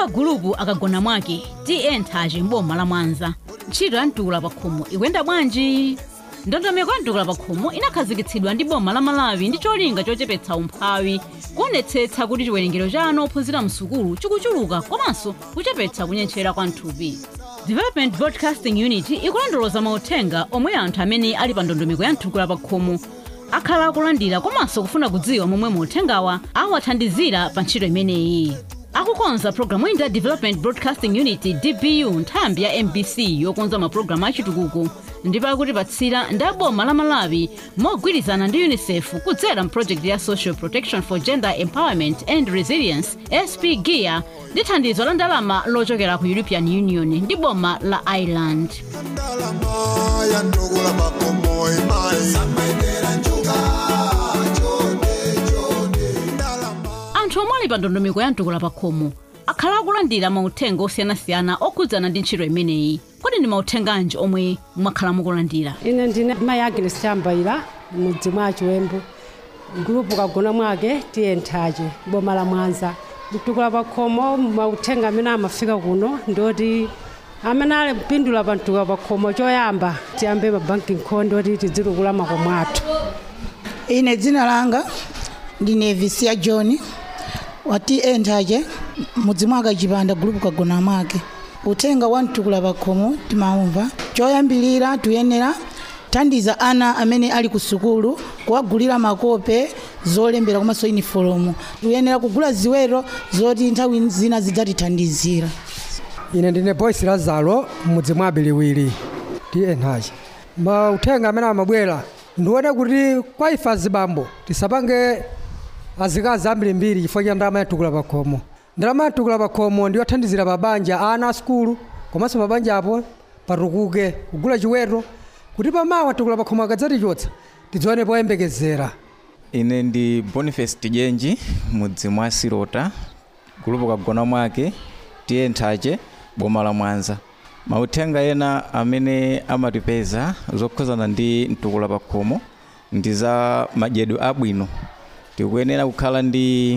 wa gulupu akagona mwake tiye nthaci m'boma la mwanza ntchito ya mtukula pa khomo ikuyenda bwanji ndondomeko ya mtukula pa khomo inakhazikitsidwa ndi boma la malawi ndi cholinga chochepetsa umphawi kuonetsetsa kuti chiwerengero cha ana ophunzira msukulu chikuchuluka komanso kuchepetsa kunyentchera kwa mthupi development broadcasting unit ikulondoloza mauthenga omwe anthu amene ali pa ndondomeko ya mtukula pa khomo akhala akulandira komanso kufuna kudziwa momwe mauthengawa awathandizira pa ntchito imeneyi akukonza programu ina development broadcasting unit dbu nthambi ya mbc yokonza mapulogalamu achitukuko ndipo akutipatsira ndi aboma la malawi mogwirizana ndi unicef kudzera mprojekti ya social protection for gender empowerment and resilience sp gear ndi thandizo la ndalama lochokera ku european union ndi boma la ireland ndalama ya ndugula makomo imai anthu omwe ali pa ndondomeko ya mtukula pa khomo akhala akulandira mauthenga osiyanasiyana okhudzana ndi ntchito imeneyi kodi ndi mauthenga anji omwe mwakhala mukulandira ine ndine mayi agnes chambaira mudzi mwa chiwembu gulupu kagona mwake tiye nthaci boma la mwanza mtukula pa khomo mauthenga amene amafika kuno ndoti amene ali kupindula pa mtukula pa khomo choyamba tiyambe pa banking code ndoti tidzitukula makomo athu ine dzina langa ndine visia john wati entache mudzi mwaka chipanda gulupu kagona mwake uthenga wa mtukula pakhomo timaumva choyambilira tuyenera thandiza ana amene ali ku sukulu kuwagulira makope zolembera komanso inifolomu tuyenera kugula ziweto zoti nthawi zina zidzatithandizira ine ndine boyce lazaro mudzi mwa biliwiri tiye nthaci mauthenga amene amabwera ndione kuti kwa ife azibambo tisapange azikazi ambirimbiri chifukwa cha ndalama yatukula pakhomo ndalama yatukula pakhomo ndiyothandizira mabanja ana a sukulu komanso mabanja apo patukuke kugula chiweto kuti pamawa tukula pakhomo akadzatichotsa tidzione poyembekezera ine ndi boniface tijenji mudzi mwa silota gulupu kagona mwake tiye nthace boma la mwanza mauthenga ena amene amatipeza zokhuzana ndi mtukula pakhomo ndi za madyedwe abwino tikuyenera kukhala ndi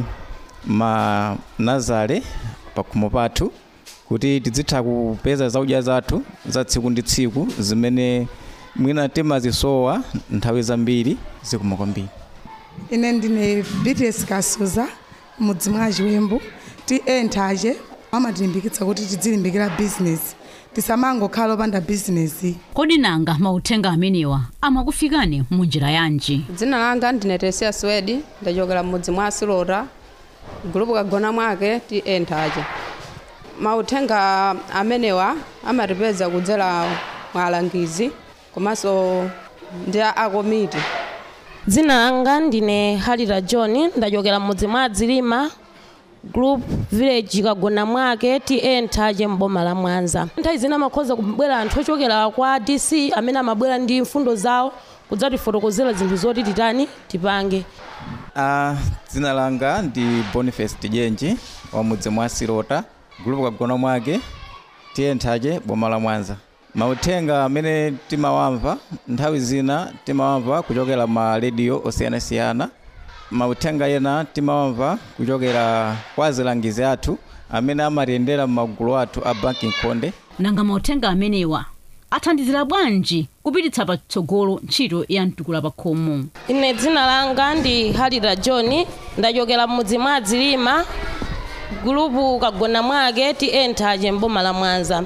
manazale pakhomo pathu kuti tidzitha kupeza zakudya zathu za tsiku ndi tsiku zimene mwina timazisowa nthawi zambiri zikuma kwambiri ine ndine bts kasuza mudzi mwa chiwembu ti entache amatilimbikitsa kuti tidzilimbikira bizinesi tisamangokhala opanda bizinesi kodi nanga mauthenga amenewa amakufikani munjira yanji dzina langa ndine tesia swedi ndachokera mudzi mwa silota gulupu kagona mwake ti entache mauthenga amenewa amatipeza kudzera mwa alangizi komanso ndi akomiti dzina langa ndine halira john ndachokera mudzi mwa dzilima group village kagona mwake ti nthache mboma la mwanza nthawi zina amakhoza kubwera anthu ochokera kwa dc amene amabwera ndi mfundo zawo kudzatifotokozera zinthu zoti titani tipange uh, dzina langa ndi boniface tijenji wa mudzi mwa silota gulupu kagona mwake tiye nthache boma la mwanza mauthenga amene timawamva nthawi zina timawamva kuchokera ma redio osiyanasiyana mauthenga ena timawamva kuchokera kwa azilangizi athu amene amatiyendera m'magulu athu a banking konde nanga mauthenga amenewa athandizira bwanji kupititsa patsogolo ntchito ya mtukula pakhomo ine dzina langa ndi halira john ndachokera mudzi mwa dzilima gulupu kagona mwake ti entache mboma la mwanza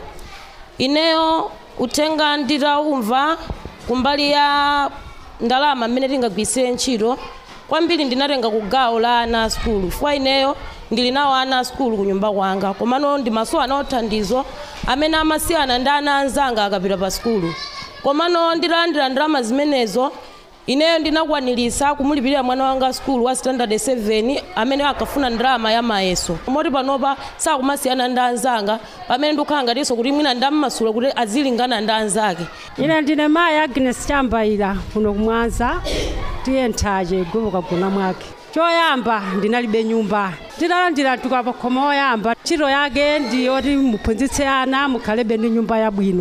ineyo uthenga nditaumva kumbali ya ndalama mmene tingagwirisire ntchito kwambiri ndinatenga ku gawo la ana a sukulu fwa ineyo ndili nawo ana a sukulu ku nyumba kwanga komano ndimasowa nawo thandizo amene amasiyana ndi ana anzanga akapita pa sukulu komano nditalandira ndalama zimenezo ineyo ndinakwanilisa kumulipirira mwana wanga sukulu wa standard 7 amene akafuna ndalama ya mayeso moti panopa sakumasiyana ndi anzanga pamene ndikukhala ngatinso kuti mwina ndammasula kuti azilingana ndi anzake ine ndine mayi agnes chambaira kuno kumwanza tiye nthache gulupu kagona mwake choyamba ndinalibe nyumba ndinalandira mtukula pakhomo oyamba ntchito yake ndi yoti muphunzitse ana mukhalebe ndi nyumba yabwino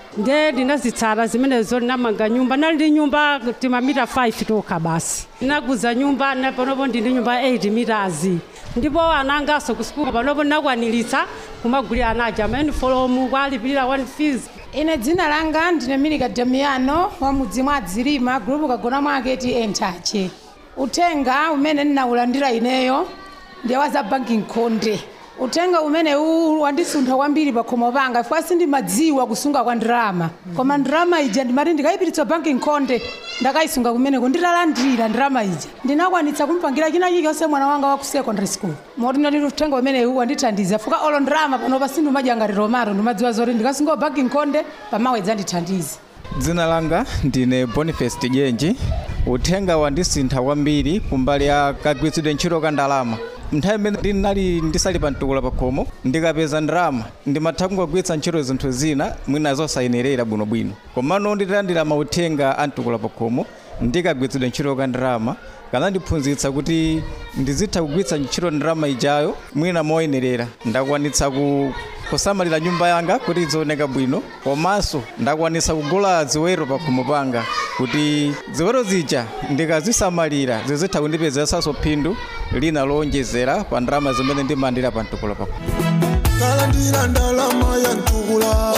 nde ndinazitsala zimenezo ndinamanga nyumba nali ndi nyumba timamita 5 tokha basi ndinaguza nyumba na panopo ndi ndi nyumba 8 meters ndipo anangaso kusukulu panopo ndinakwaniritsa kumagulira anaja maunifomu kwalipirira one fees ine dzina langa ndine milika damiyano wa mudzi mwa dzilima gulupu kagona mwake ti entache uthenga umene ndinawulandira ineyo ndiye wa za banking konde uthenga umene uwu wandisuntha kwambiri pa khomo panga chifukwa sindimadziwa kusunga kwa ndalama koma ndalama ija ndimati ndikayipiritsa banking konde ndakayisunga kumeneko nditalandira ndalama ija ndinakwanitsa kumpangira china chilichonse mwana wanga wa ku secondary school moti ndati uthenga umene uwu wandithandiza chifukwa olo ndalama panopa sindimadya ngati romaro ndimadziwa zoti ndikasunga banking konde pamawedza ndithandize dzina langa ndine boniface tijenji uthenga wandisintha kwambiri kumbali ya kagwiritsidwe ntchito ka ndalama nthawi imene ndinali ndisali pa mtukula pa khomo ndikapeza ndalama ndimatha kungogwiritsa ntchito zinthu zina mwina zosayenerera bwinobwino komano nditalandira mauthenga a mtukula pa khomo ndikagwiritsidwe ntchito ka ndalama kanandiphunzitsa kuti ndizitha kugwiritsa ntchito ndalama ijayo mwina moyenerera ndakwanitsa ku kusamalira nyumba yanga kuti izioneka bwino komanso ndakwanisa kugula ziwero pa khomo panga kuti ziwero zija ndikazisamalira zizitha kundipezeranso phindu lina lowonjezera pa ndalama zimene ndimalandira pa mtukula pa khomo kalandira ndalama ya ntukula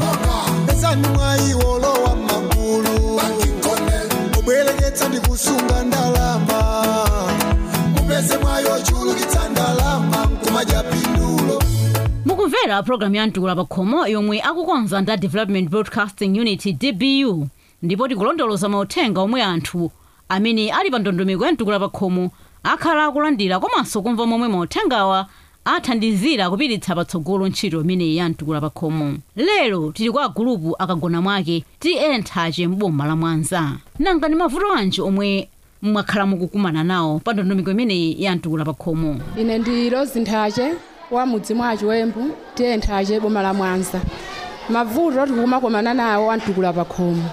pesani mwayiwolo wa magulu mubwereketsa ndi kusunga ndalama mupeze mwayo chulukitsa ndalama nkumadya pindulo mukumvera programu ya mtukula pa khomo yomwe akukonza nda development broadcasting unit dbu ndipo tikulondoloza mauthenga omwe anthu amene ali pa ndondomeko ya mtukula pa khomo akhala akulandira komanso kumva momwe mauthengawa athandizira kupititsa patsogolo ntchito imeneyi ya mtukula pa khomo lero tili kwa gulupu akagona mwake tiye nthache m'boma la mwanza nanga ndi mavuto anji omwe mwakhala mukukumana nawo pa ndondomeko imeneyi ya mtukula pa khomo ine ndi rosi nthache wa mudzi mwa chiwembu tiye nthache boma la mwanza mavuto tikumakomana nawo amtukula pa khomo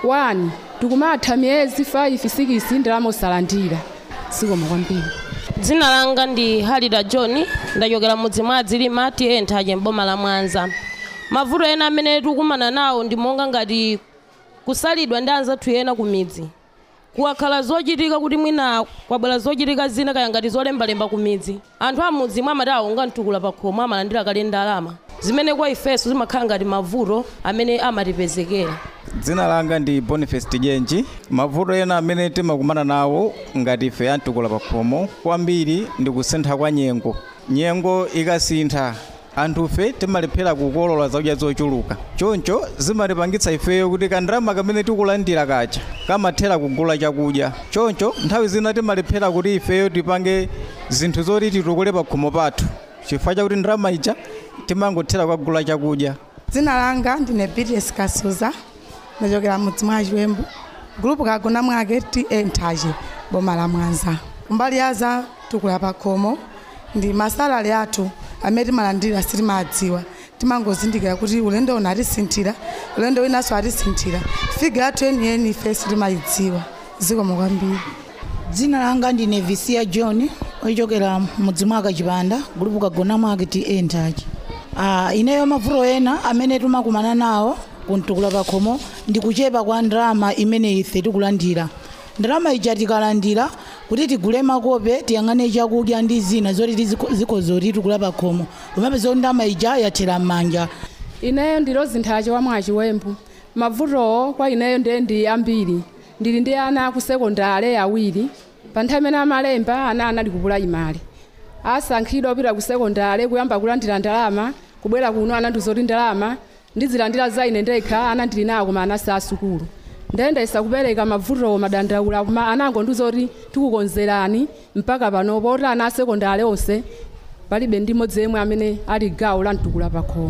1 tikumatha miyezi 5 6 ndalama osalandira sikoma kwambiri dzina langa ndi halida john ndachokera mudzi mwa adzilima tiye nthache m'boma la mwanza mavuto ena amene tikukumana nawo ndi monga ngati kusalidwa ndi anzathu ena ku midzi kuwakhala zochitika kuti mwina kwabwera zochitika zina kaya ngati zolembalemba ku midzi anthu a mudzi mwa amati awonga mtukula pa khomo amalandira kale ndalama zimene kwa ifenso zimakhala ngati mavuto amene amatipezekera dzina langa ndi boniface tijenji mavuto ena amene timakumana nawo ngati ife amtukula pa khomo kwambiri ndi kusintha kwa nyengo nyengo ikasintha anthufe timalephera kukolola zakudya zochuluka choncho zimatipangitsa ifeyo kuti kandalama kamene tikulandira kacha kamathera kugula chakudya choncho nthawi zina timalephera kuti ifeyo tipange zinthu zoti titukule pa khomo pathu chifukwa chakuti ndalama ija timangothera kukagula chakudya dzina langa ndine bts kasuza ndachokera mudzi mwa chiwembu gulupu kagona mwake ti entache boma la mwanza kumbali ya za tukula pa khomo ndi masalale athu amene timalandira sitimadziwa timangozindikira kuti ulendo uno atisinthira ulendo winanso atisinthira figa yathu yeniyeni ife sitimayidziwa zikomo kwambiri dzina langa ndine visia john ochokera mudzi mwaka chipanda gulupu kagona mwake ti entachi uh, ineyo mavuto ena amene timakumana nawo kuntukula pakhomo ndi kuchepa kwa ndalama imene ife tikulandira ndalama ija tikalandira kuti tigule makope tiyang'ane chakudya ndi zina zoti zikozoti tikula pakhomo umapeza kuti ndalama ija yathera m'manja ineyo ndi rosi nthache wa mwa chiwembu mavutowo kwa ineyo ndiye ndi ambiri ndili ndi ana ku sekondale awiri pa nthawi imene amalemba ana anali ku pulaimali asankhidwa opita ku sekondale kuyamba kulandira ndalama kubwera kuno anandizoti ndalama ndizilandira za ine ndekha ana ndili nawo koma ana sa sukulu ndayendayesa kupereka mavutowo madandaula koma anango ndizoti tikukonzerani mpaka panopo oti ana asekondale onse palibe ndi mmodzi yemwe amene ali gawo la mtukula pakhomo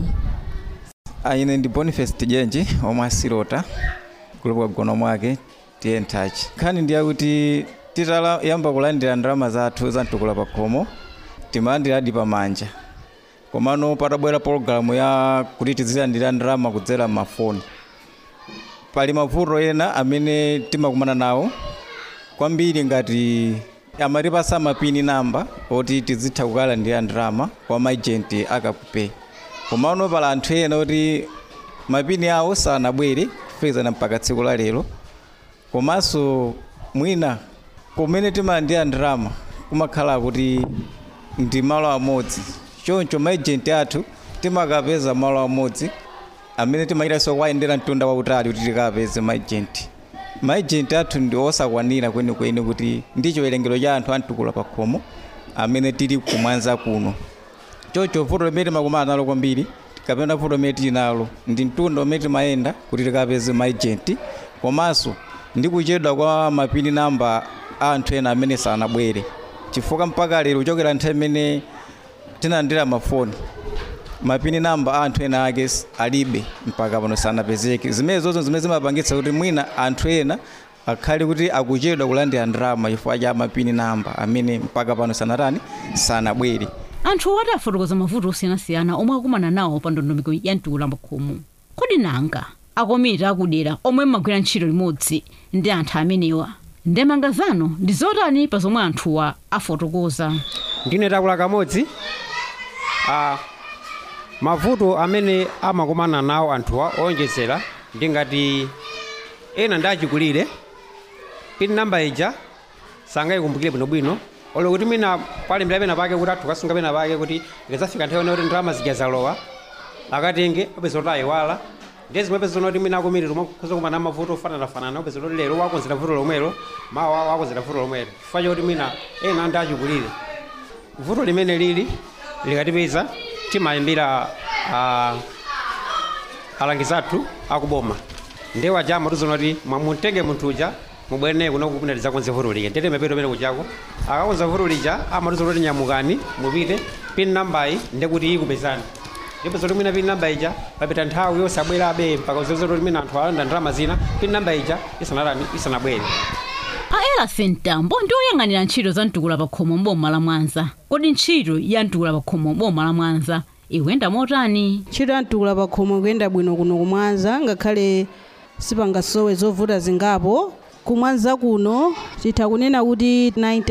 ine ndi boniface tijenji omwe asilota gulupu kagona mwake tiye nthachi nkhani ndi yakuti titayamba kulandira ndalama zathu za mtukula pakhomo timalandiradi pamanja komano patabwera pologalamu ya kuti tizilandira ndalama kudzera mafoni pali mavuto ena amene timakumana nawo kwambiri ngati amatipasa mapini namba oti tizitha kukalandira ndalama kwa maejenti akakupe komano pala anthu ena oti mapini awo sanabwere kufikizana mpaka tsiku la lero komanso mwina kumene timalandira ndalama kumakhala kuti ndi malo amodzi choncho maejenti athu timakapeza malo amodzi amene timayitanso kuwayendera mtunda wautali kuti tikapeze maejenti maejenti athu ndi osakwanira kwenikweni kuti ndi chiwerengero cha anthu amtukula pa khomo amene tili kumwanza kuno choncho vuto limene timakumana nalo kwambiri kapena vuto limene tili nalo ndi mtunda umene timayenda kuti tikapeze maejenti komanso ndi kuchedwa kwa mapini namba a anthu ena amene sanabwere chifukwa mpaka lero kuchokera nthawi imene tinalandira mafoni mapini namba a anthu ena ake s- alibe mpaka pano sanapezeke zimene zozo zimene zimapangitsa kuti mwina anthu ena akhale kuti akuchedwa kulandira ndalama chifukwa cha mapini namba amene mpaka pano sanatani sanabwere anthu oti afotokoza mavuto osiyanasiyana omwe akumana nawo pa ndondomeko ya mtukula pakhomo kodi nanga akomiti akudera omwe mmagwira ntchito limodzi ndi anthu amenewa ndemanga zanu ndi zotani pa zomwe anthuwa afotokoza ndine takula kamodzi ah, mavuto amene amakumana nawo anthuwa owonjezera ndingati ena ndachikulire pin namba ija sangayikumbukire bwinobwino olo kuti mina palembera pena pake kuti athu kasunga pena pake kuti ikadzafika nthawi yoti ndalama zija zalowa akatenge apeza kuti ayiwala ndiye zimwe peza kuti mina akumiri tomwe kuza kumana mavuto ofananafanana upeza kuti lero wakonzera vuto lomwelo mawa wakonzera vuto lomwelo chifukwa choti mina ena ndachikulire vuto limene lili likatipeza timayimbira ah, alangizi athu akuboma ndewa jama tuzona kuti mwamutenge munthu uja mubwere naye kuno kupinda tizakonze vuto lija ndete mapeto pene kuchako akakonza vuto lija amatuzona kuti nyamukani mupite pin nambayi ndekuti ikupezani ndipo zoti mwina pin namba ija papita nthawi yosabwerabe mpaka uzizo kuti mwina anthu alanda ndalama zina pin namba ija isanatani isanabwere a elafin mtambo ndi oyang'anira ntchito za mtukula pakhomo mboma la mwanza kodi ntchito ya mtukula pakhomo mboma la mwanza ikuyenda motani ntchito ya mtukula pakhomo ikuyenda bwino kuno kumwanza ngakhale sipangasowe zovuta zingapo kumwanza kuno titha kunena kuti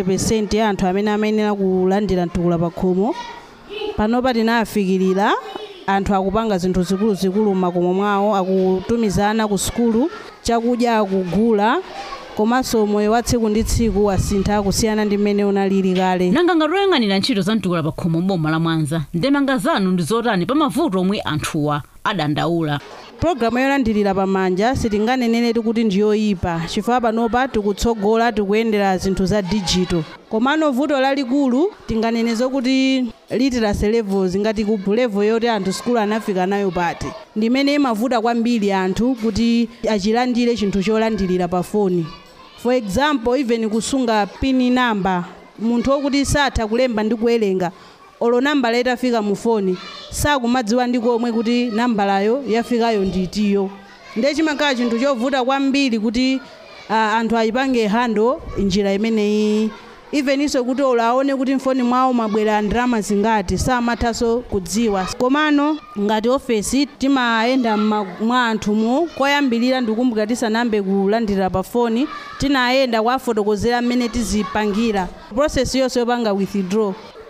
90 ya anthu amene amayenera kulandira mtukula pakhomo panopa tinafikirira anthu akupanga zinthu zikuluzikulu m'makomo mwawo akutumizana ku sukulu chakudya akugula komanso moyo wa tsiku ndi tsiku wasintha kusiyana ndi mmene unalili kale nanga ngati oyang'anira ntchito za mtukula pakhomo mboma la mwanza ndemanga zanu ndi zotani pa mavuto omwe anthuwa adandaula pologalamu yolandirira pamanja sitinganeneretu kuti ndiyoyipa chifukwa panopa tikutsogola tikuyendera zinthu za digital komano vuto lalikulu tinganeneze kuti literacy levels ngati ku level yoti anthu sukulu anafika nayo pati ndimene imavuta kwambiri anthu kuti achilandire chinthu cholandirira pa foni for example even kusunga pini namba munthu wokuti satha kulemba ndi kuwerenga olo nambala itafika mu foni sakumadziwa ndi komwe kuti nambalayo yafikayo nditiyo ndiye chimakhala chinthu chovuta kwambiri kuti uh, anthu ayipange hando njira imeneyi eveninso kuti olo aone kuti mfoni mwawo mabwera ndalama zingati samathanso kudziwa komano ngati ofesi timayenda mma- mwa anthumu koyambirira ndikumbukira tisanambe kulandira pa foni tinayenda kuwafotokozera mmene tizipangira process yonse yopanga withdraw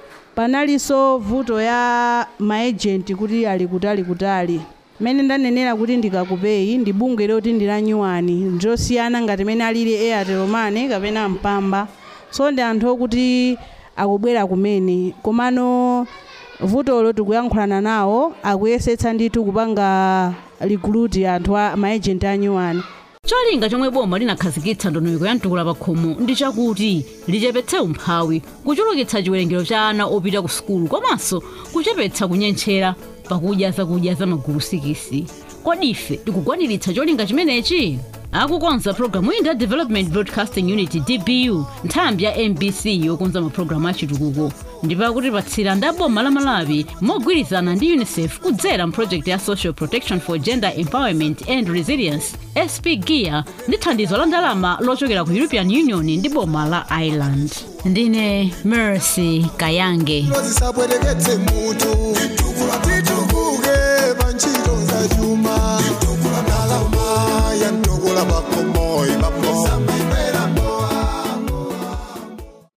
panalinso vuto ya maejenti kuti ali kutali kutali mmene ndanenera kuti ndikakupeyi ndi bungwe loti ndi la nyuwani ndilosiyana ngati mmene alili airtel money kapena mpamba so ndi anthu okuti akubwera kumene komano vutolo tikuyankhulana nawo akuyesetsa ndithu kupanga recruit anthu a maejenti a nyuwani cholinga chomwe boma linakhazikitsa ndondomeko ya mtukula pakhomo ndi chakuti lichepetse umphawi kuchulukitsa chiwerengero cha ana opita ku sukulu komanso kuchepetsa kunyentchera pakudya zakudya za magulu sikisi kodi ife tikukwaniritsa cholinga chimenechi akukonza programu iyi ndi ya development broadcasting unit dbu nthambi ya mbc yokonza mapulogalamu achitukuko ndipo akutipatsira ndi aboma la malawi mogwirizana ndi unicef kudzera mprojekti ya social protection for gender empowerment and resilience sp gear ndi thandizo la ndalama lochokera ku european union ndi boma la ireland ndine mercy kayange zisabwereketse mutu titukuke pa ntchito za chuma